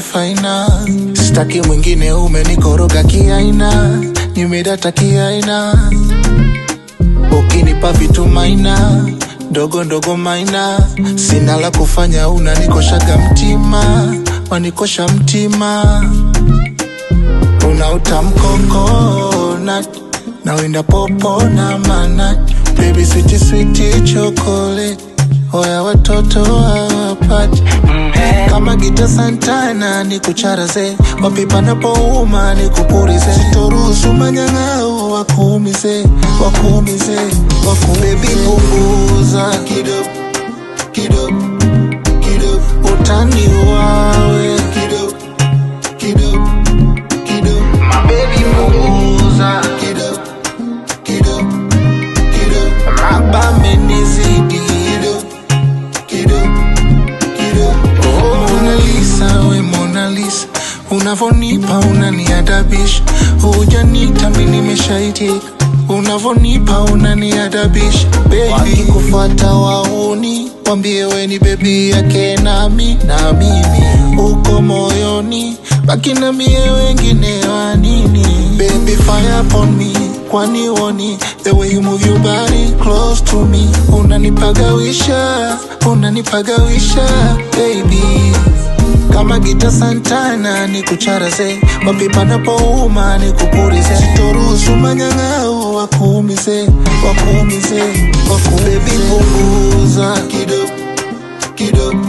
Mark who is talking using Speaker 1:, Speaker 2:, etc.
Speaker 1: faina, sitaki mwingine, umenikoroga kiaina, nimedata kiaina, ukinipa vitu maina ndogo ndogo maina, sina la kufanya, unanikoshaga mtima, wanikosha mtima, una utamkokona nawinda popo na mana, baby sweet sweet chocolate, oya watoto hawapati kama gita Santana ni kucharaze wapi panapouma ni kupurize, sitoruhusu manyang'ao wakuumize wakuumize waku baby punguza kidogo kidogo kidogo utani wawe kidogo kidogo kidogo my baby punguza kidogo kidogo kidogo mabame nizidi kidogo kidogo Oh, Mona Lisa, we Mona Lisa, unavonipa unaniadabisha, hujanita mi nimeshaitika, unavonipa unaniadabisha, baby. Wakikufuata wauni, wambie we ni bebi yake nami na mimi uko moyoni, baki na mie wengine wa nini? Baby fire upon me, kwani woni the way you move your body close to me, unanipagawisha unanipagawisha baby kama gita Santana ni kucharaze wapi panapouma ni kupurize, sitoruhusu manyang'ao wakuumize wakuumize waku baby punguza kidogo kidogo